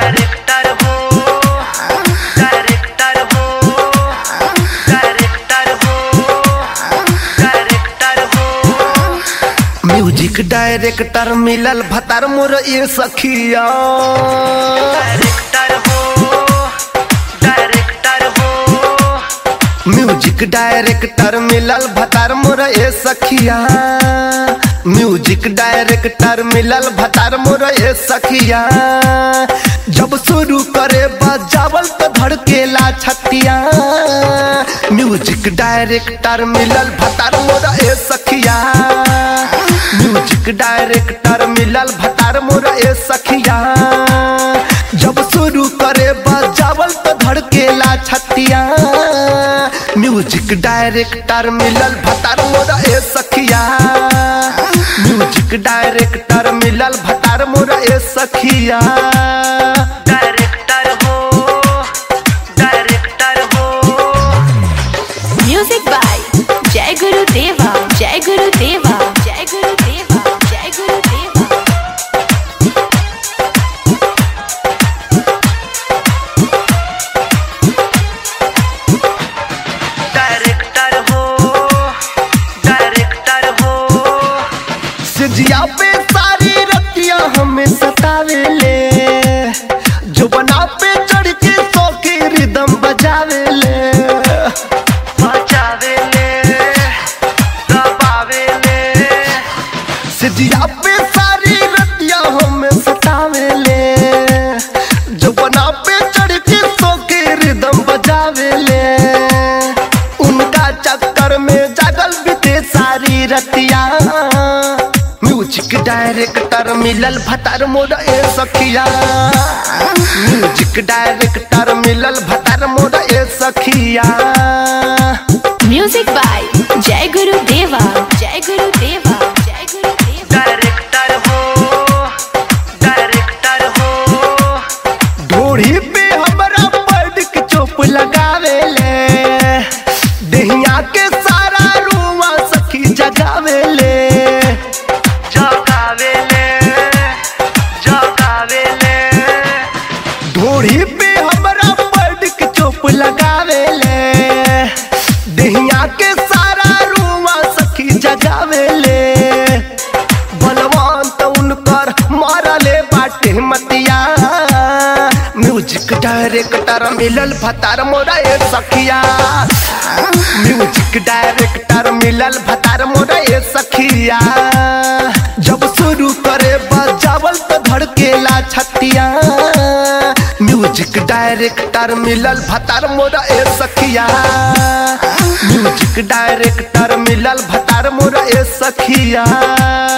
Director हो director हो director हो डायरेक्टर हो म्यूजिक डायरेक्टर मिलल भतार मोर ये सखिया डायरेक्टर हो डायरेक्टर हो म्यूजिक डायरेक्टर मिलल भतार मोर ए सखिया म्यूजिक डायरेक्टर मिलल भतार मोर ए सखिया जब शुरू करे बजावल तो धड़केला छतिया म्यूजिक डायरेक्टर मिलल भतार मोर ए सखिया म्यूजिक डायरेक्टर मिलल भतार मोर ए सखिया जब शुरू करे बजावल तो धड़केला छतिया म्यूजिक डायरेक्टर मिलल भतार मोर ए सखिया म्यूजिक डायरेक्टर मिलल भतार मोर ए सखिया डायरेक्टर हो डायरेक्टर हो Music by Jai Guru Deva, Jai Guru Deva, Jai Guru Deva, Jai Guru Deva. Director हो डायरेक्टर हो सिजिया पे सारी रतियां हमें सतावे ले जो बना पे चढ़ के सो के रिदम बजावे ले बजावे ले दबावे ले सिजिया पे सारी रतियां हमें सतावे ले जो बना पे चढ़ के सो के रिदम बजावे ले उनका चक्कर में जागल बीते सारी रतिया म्यूजिक डायरेक्टर मिलल भतार मोर ए सखिया म्यूजिक डायरेक्टर मिलल भतार मोर ए सखिया Music by Jai Guru Deva, Jai Guru Deva, Jai Guru Deva. Director हो डायरेक्टर हो ढोड़ी पे हमरा पड़ के चोप लगावे ले दहिया के सारा रुआ सखी जगावे ले जगावे ले जगावे ले ढोड़ी पे हमरा पड़ के चोप लगावे ले दहिया के सारा रुआ सखी जगावे ले बलवान तो उनकर मारले बाटे मतिया म्यूजिक डायरेक्टर मिलल भतार मोरा ए सखिया म्यूजिक डायरेक्टर मिलल भतार मोरा ए सखिया जब शुरू करे बजावल तो धड़केला छतिया म्यूजिक डायरेक्टर मिलल भतार मोरा ए सखिया म्यूजिक डायरेक्टर मिलल भतार मोरा ए सखिया